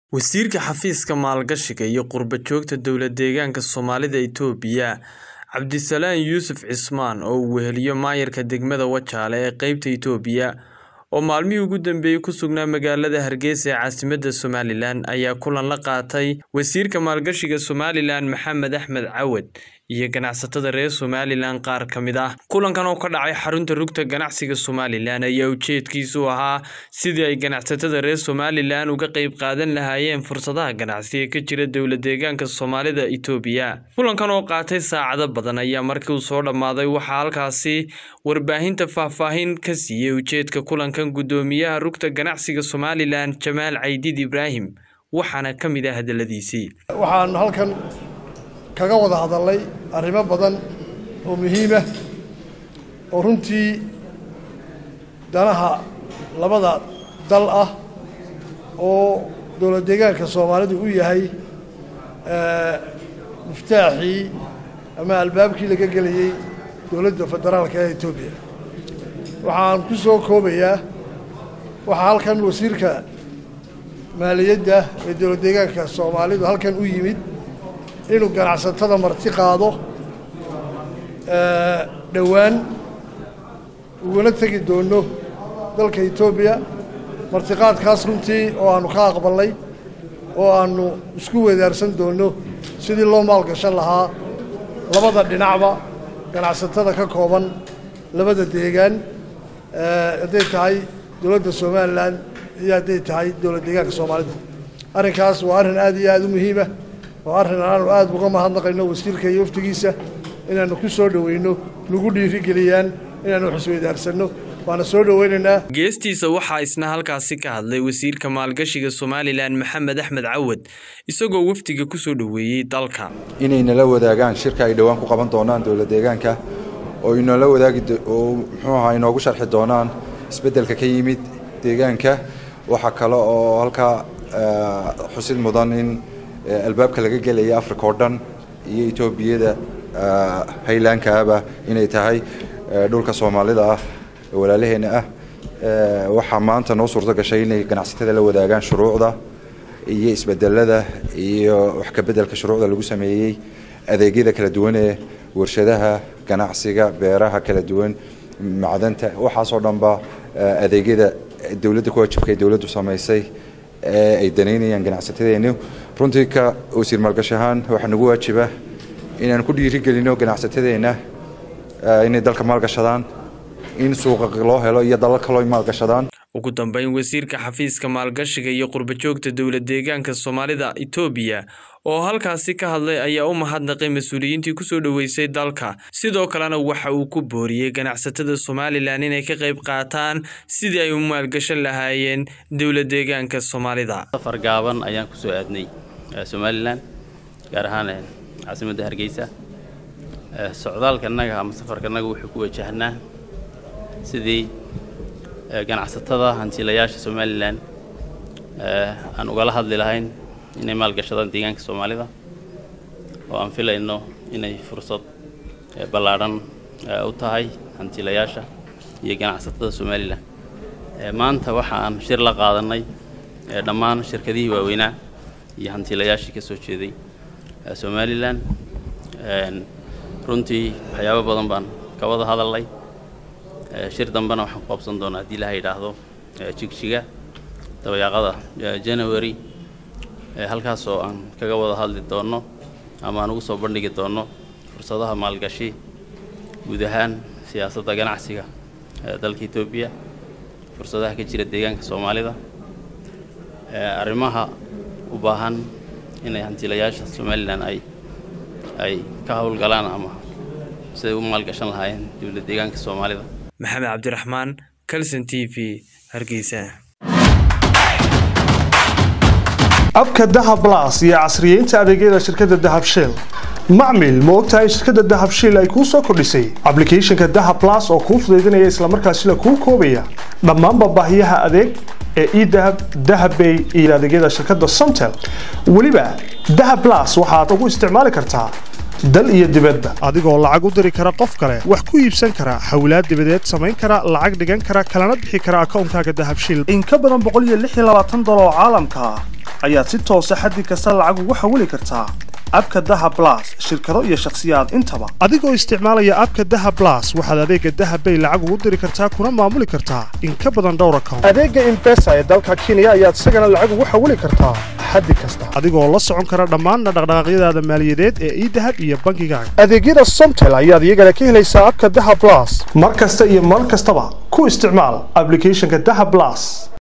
Wasiirka Xafiiska Maalgashiga iyo Qurba-joogta Dowlad-deegaanka Soomaalida Itoobiya Cabdisalaan Yuusuf Cismaan oo uu weheliyo maayarka degmada Wajaale ee qaybta Itoobiya oo maalmihii ugu dambeeyay ku sugnaa magaalada Hargeysa ee caasimadda Somalilan ayaa kulan la qaatay Wasiirka Maalgashiga Somalilan Maxamed Axmed Cawad iyo ganacsatada reer Somalilan qaar ka mid ah. Kulankan oo ka dhacay xarunta rugta ganacsiga Somalilan ayaa ujeedkiisu ahaa sidii ay ganacsatada reer Somalilan uga qayb qaadan lahaayeen fursadaha ganacsi ee ka jira dowlad-deegaanka Soomaalida Itoobiya. Kulankan oo qaatay saacado badan ayaa markii uu soo dhammaaday waxaa halkaasi warbaahinta faahfaahin ka siiyay ujeedka kulankan guddoomiyaha rugta ganacsiga Somalilan Jamaal Caydid Ibraahim waxaana ka mid ah hadaladiisii. waxaan halkan kaga wada hadalnay arrimo badan oo muhiim ah oo runtii danaha labada dal ah oo dowlad deegaanka soomaalidu u yahay muftaaxii ama albaabkii laga gelayey dowladda federaalka ee etoobiya waxaan ku soo koobayaa waxaa halkan wasiirka maaliyadda ee dowlad deegaanka soomaalidu halkan u yimid inuu ganacsatada marti qaado dhowaan uguna tegi doono dalka etoobiya martiqaadkaas runtii oo aannu ka aqbalnay oo aannu isku wadaarsan doonno sidii loo maalgashan lahaa labada dhinacba ganacsatada ka kooban labada deegaan hadday tahay dowladda somalilan iyo hadday tahay dowlad deegaanka soomaalida arrinkaas waa arrin aad iyo aada u muhiima oo arrin aanu aada uga mahadnaqayno wasiirka iyo waftigiisa inaannu ku soo dhoweyno nagu dhiirigeliyaan inaannu xisweydaarsanno waana soo dhoweynaynaa geestiisa waxaa isna halkaasi ka hadlay wasiirka maalgashiga somalilan maxamed axmed cawad isagoo wafdiga ku soo dhoweeyey dalka inay nala wadaagaan shirka ay dhowaan ku qaban doonaan dowlad deegaanka oo inoola wadaagi oo muxuu ahaa inoogu sharxi doonaan isbeddelka ka yimid deegaanka waxaa kale oo halkaa xusid mudan in albaabka laga gelaya africa oo dhan iyo etoobiyada haylaankaaba inay tahay dhulka soomaalida ah walaalaheenna ah waxaa maanta noo suurto gashay inay ganacsatada la wadaagaan shuruucda iyo isbedelada iyo wax ka beddelka shuruucda lagu sameeyey adeegyada kala duwan ee warshadaha ganacsiga beeraha kala duwan macdanta waxaasoo dhanba adeegyada dowladda ku wajibka ee dowladdu samaysay ee ay danaynayaan ganacsatadeennu runtii ka wasiir maalgashi ahaan waxaa nagu waajiba inaan ku dhiirigelino ganacsatadeenna inay dalka maalgashadaan in suuqa loo helo iyo dalal kaloo maalgashadaan ugu dambeyn wasiirka xafiiska maalgashiga iyo qurba-joogta dowlad-deegaanka soomaalida itoobiya oo halkaasi ka hadlay ayaa u mahadnaqay mas-uuliyiintii kusoo dhoweysay dalka sidoo kalena waxa uu ku booriyey ganacsatada somalilan inay ka qayb qaataan sidii ay u maalgashan lahaayeen dowlad-deegaanka soomaalida safar gaaban ayaan kusoo aadnay somalilan gaar ahaan caasimadda hargeysa socdaalkanaga ama safarkanaga wuxuu ku wajahnaa sidii ganacsatada hantiilayaasha somalilan aan ugala hadli lahayn inay maalgashadaan deegaanka soomaalida oo aan filayno inay fursad ballaadhan u tahay hantiilayaasha iyo ganacsatada somalilan maanta waxa aan shir la qaadanay dhammaan shirkadihii waaweynaa iyo hantiilayaashii ka soo jeeday somalilan runtii waxyaabo badan baan ka wada hadalnay shir dambena waxaan ku qabsan doonaa haddii ilaha yidhaahdo jigjiga dabayaaqada january halkaas oo aan kaga wada hadli doonno ama aan ugu soo bandhigi doonno fursadaha maalgashi guud ahaan siyaasadda ganacsiga dalka etoobiya fursadaha ka jira deegaanka soomaalida arrimaha u baahan inay hantiilayaasha somalilan ay ay ka howlgalaan ama siday u maalgashan lahaayeen dowlad deegaanka soomaalida maxamed cabdiraxmaan calson t v hargeysa abka dahab las iyo casriyeynta adeegyada shirkadda dahab shell macmil ma ogtahay shirkadda dahab shell ay kuu soo kordhisay ablicathonka dahab las oo kuu fudaydinaya islamarkaasila kuu koobaya dhammaanba baahiyaha adeeg ee edahab dahabbay iyo adeegyada shirkadda somtel weliba dahab las waxaad ugu isticmaali kartaa dal iyo dibadba adigoo lacag u diri kara qof kale wax ku iibsan kara hawlaad dibadeed samayn kara lacag dhigan kara kalana bixi kara akoonkaaga dahabshil in ka badan boqol iyo lix iyo labaatan dolar oo caalamka ah ayaad si toosa xaddi kasta lacag ugu xawili kartaa abka daha blas shirkado iyo shakhsiyaad intaba adigoo isticmaalaya abka daha blas waxaad adeega dahabbay lacag ugu diri kartaa kuna maamuli kartaa in ka badan dhowr account adeega imbesa ee dalka kenya ayaad isagana lacag ugu xawili kartaa xaddi kasta adigoo la socon kara dhammaanna dhaqdhaqaaqyadaada maaliyadeed ee idahab iyo bangigaaga adeegyada somtel ayaad iyagana ka helaysaa abka daha blas mar kasta iyo mar kastaba ku isticmaal applicationka daha blas